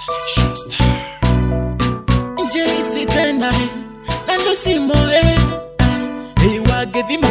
JC tena na Lucy Moe Iwagedhima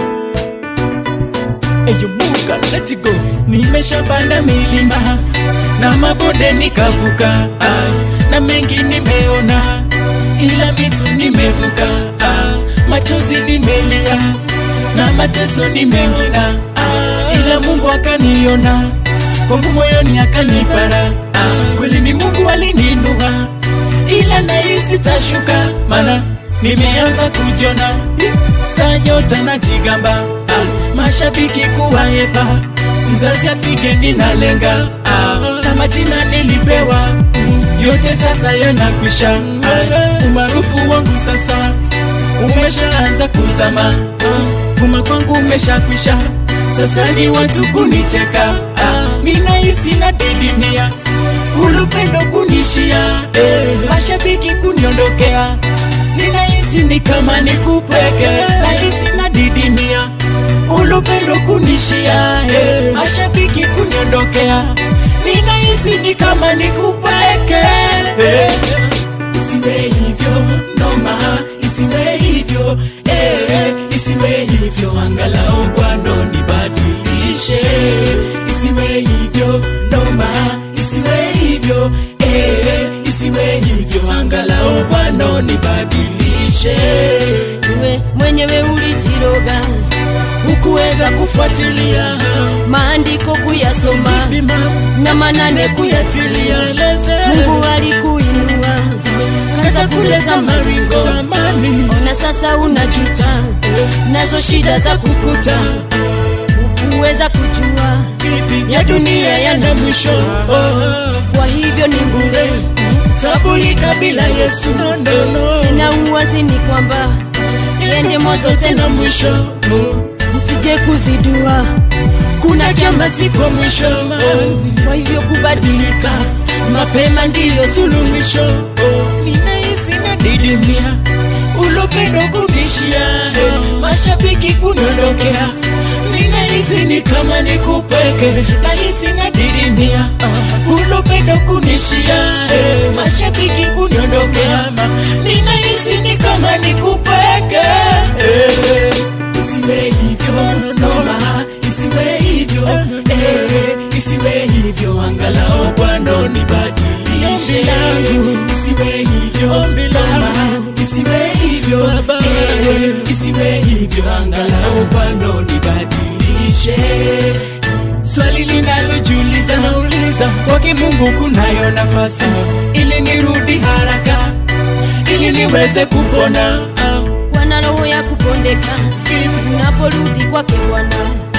Eyo muka let's go Nimeshapanda milima na mabonde nikavuka ah, na mengi nimeona ila vitu nimevuka ah, machozi nimelia na mateso nimeona ah, ila Mungu akaniona kwangu moyoni akanipara ah, kweli ni Mungu alininua ila nahisi tashuka mana nimeanza kujiona sta nyota na jigamba ah, mashabiki kuwaepa mzazi apige ninalenga ah, na majina nilipewa yote sasa yanakwisha ah, umaarufu wangu sasa umeshaanza kuzama ah, kuma kwangu umeshakwisha sasa ni watu kunicheka ah, ninahisi na didimia ulupendo kunishia eh, mashabiki kuniondokea ninahisi ni kama nikupweke nahisi na didimia ulupendo kunishia eh, mashabiki kuniondokea ninahisi ni kama nikupweke eh, isiwe hivyo noma isiwe hivyo eh, isiwe hivyo angalau bwano nibadilishe isiwe hivyo noma isiwe hivyo eh, isiwe hivyo angalau bwano nibadilishe Wewe mwenyewe ulijiroga, hukuweza kufuatilia maandiko kuyasoma na manane kuyatilia. Mungu alikuinua kaza kuleta maringo, ona sasa unajuta, nazo shida za kukuta, hukuweza kujua ya dunia yana mwisho, kwa hivyo ni bure tabulika bila Yesu. Tena uwazi ni kwamba yende mwanzo tena mwisho, msije kuzidua, kuna kiama siko mwisho. Kwa hivyo kubadilika mapema ndiyo suluhisho. ninahisi na didimia ulupendo kunishia eh, mashabiki kuniondokea ninahisi ni kama nikupweke nahisi na didimia ulupendo kunishia eh, mashabiki kuniondokea ninahisi ni kama nikupweke eh, isiwe hivyo noma isiwe hivyo eh, isiwe hivyo angalau bwana nibadilishe isiwe hivyo noma isiwe hivyo eh, isiwe hivyo angalau bwana nibadilishe swali linalojiuliza nauliza kwake mungu kunayo nafasi ili nirudi haraka ili niweze kupona ah, Bwana roho ya kupondeka, unaporudi kwake Bwana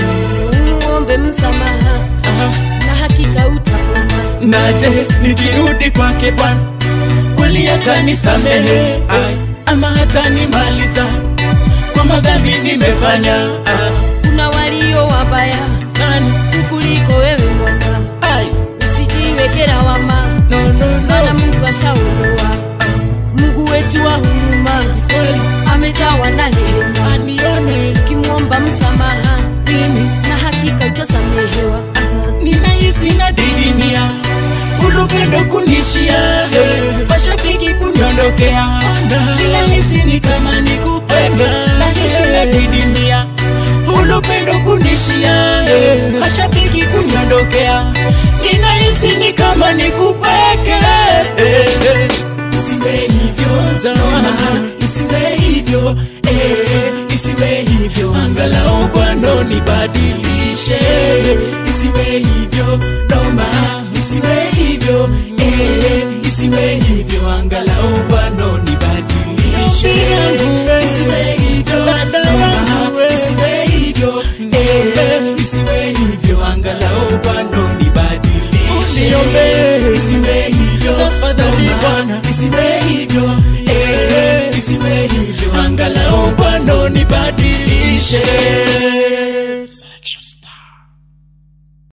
umuombe msamaha, ah. na hakika utapona. naje nikirudi kwake Bwana kweli hatanisamehe ai, ama hatanimaliza kwa madhambi nimefanya ah, Kuna walio wabaya nani kukuliko wewe Bwana, ai, usijiweke lawama, no, no, maana no. Mungu ashaondoa. Mungu wetu wa huruma Kweli amejawa na rehema, anione ukimwomba msamaha mimi na hakika utasamehewa. ninahisi na didimia ulupendo kunishia eh, mashabiki kuniondokea ninahisi ni kama nikupenda nahisi na didimia ulupendo kunishia eh, mashabiki kuniondokea ninahisi ni kama nikupeke eh, eh. isiwe hivyo tama isiwe hivyo eh, isiwe hivyo angalau bwana nibadilishe isiwe hivyo noma isiwe hivyo eh, isiwe hivyo angalau bwana nibadilishe isiwe hivyo noma isiwe hivyo eh, isiwe hivyo angalau bwana nibadilishe isiwe hivyo tafadhali bwana isiwe hivyo eh, isiwe hivyo angalau bwana nibadilishe